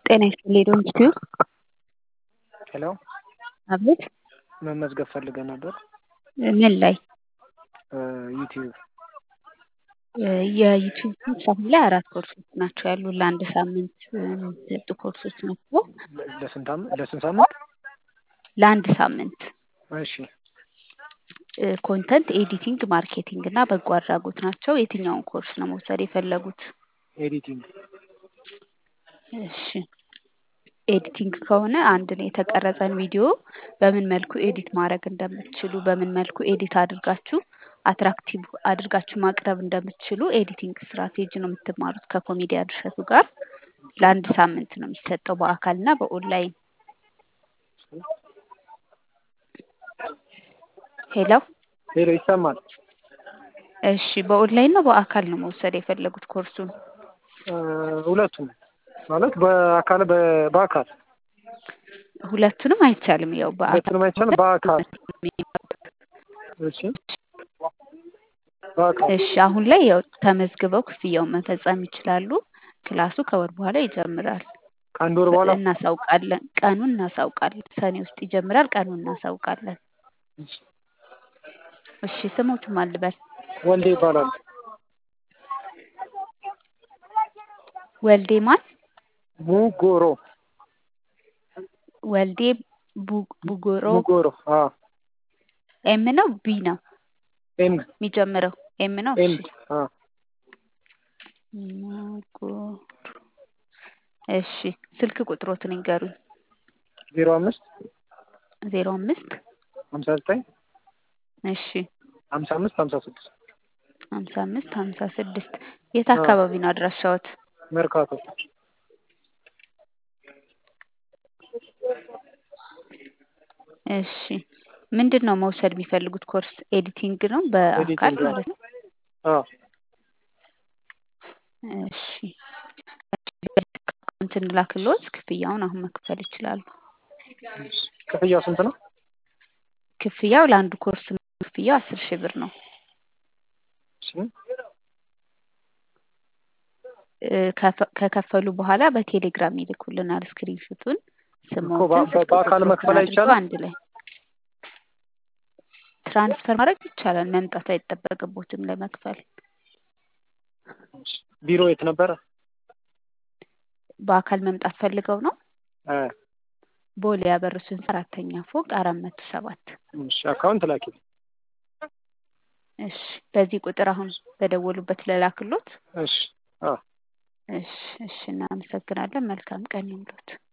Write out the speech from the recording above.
ጤና ይስጥልኝ ዶንኪዩ ሄሎ አቤት መመዝገብ ፈልገን ነበር። ምን ላይ ዩቲዩብ የዩቲዩብ ኮርስ አሁን ላይ አራት ኮርሶች ናቸው ያሉ ለአንድ ሳምንት የሚሰጡ ኮርሶች ናቸው። ለስንት አመት ለስንት ሳምንት? ለአንድ ሳምንት እሺ ኮንተንት ኤዲቲንግ፣ ማርኬቲንግ እና በጎ አድራጎት ናቸው። የትኛውን ኮርስ ነው መውሰድ የፈለጉት? ኤዲቲንግ እሺ ኤዲቲንግ ከሆነ አንድን የተቀረጸን ቪዲዮ በምን መልኩ ኤዲት ማድረግ እንደምትችሉ በምን መልኩ ኤዲት አድርጋችሁ አትራክቲቭ አድርጋችሁ ማቅረብ እንደምትችሉ ኤዲቲንግ ስትራቴጂ ነው የምትማሩት ከኮሜዲያን እሸቱ ጋር ለአንድ ሳምንት ነው የሚሰጠው በአካል እና በኦንላይን። ሄሎ ሄሎ ይሰማል? እሺ በኦንላይን ነው በአካል ነው መውሰድ የፈለጉት ኮርሱን? ሁለቱም ማለት በአካል በ- በአካል ሁለቱንም አይቻልም። ያው በአካል ሁለቱንም አይቻልም። በአካል እሺ በአካል እሺ አሁን ላይ ያው ተመዝግበው ክፍያውን መፈጸም ይችላሉ። ክላሱ ከወር በኋላ ይጀምራል። ከአንድ ወር በኋላ እናሳውቃለን። ቀኑን እናሳውቃለን። ሰኔ ውስጥ ይጀምራል። ቀኑን እናሳውቃለን። እሺ ስሞቱ ማን ልበል? ወልዴ ይባላል። ወልዴ ማን? ሙጎሮ ወልዴ ቡ- ቡጎሮ ሙጎሮ አዎ ኤም ነው ቢ ነው ኤም የሚጀምረው? ኤም ነው። ኤም እሺ አዎ ሙጎሮ እሺ ስልክ ቁጥሮትን ይንገሩኝ። ዜሮ አምስት ዜሮ አምስት ሀምሳ ዘጠኝ እሺ ሀምሳ አምስት ሀምሳ ስድስት ሀምሳ አምስት ሀምሳ ስድስት የት አካባቢ ነው አድራሻዎት? መርካቶ እሺ ምንድን ነው መውሰድ የሚፈልጉት ኮርስ? ኤዲቲንግ ነው በአካል ኤዲቲንግ ማለት ነው። አዎ እሺ አካውንት እንላክልዎት ክፍያውን አሁን መክፈል ይችላሉ። ክፍያው ስንት ነው? ክፍያው ለአንዱ ኮርስ ክፍያው አስር ሺህ ብር ነው። እሺ እ ከፈ- ከከፈሉ በኋላ በቴሌግራም ይልኩልናል ስክሪንሹቱን እኮ ስሞትን በ- ስልክ በአካል ቁጥሮትን መክፈል አድርገው አይቻልም? አንድ ላይ ትራንስፈር ማድረግ ይቻላል። መምጣት አይጠበቅቦትም ለመክፈል። ቢሮ የት ነበረ? በአካል መምጣት ፈልገው ነው? እ ቦሌ ያበሩት ህንፃ አራተኛ ፎቅ አራት መቶ ሰባት እሺ አካውንት ላኪ። እሺ በዚህ ቁጥር አሁን በደወሉበት ለላክሎት። እሺ አዎ እሺ እሺ እናመሰግናለን። መልካም ቀን ይምሎት።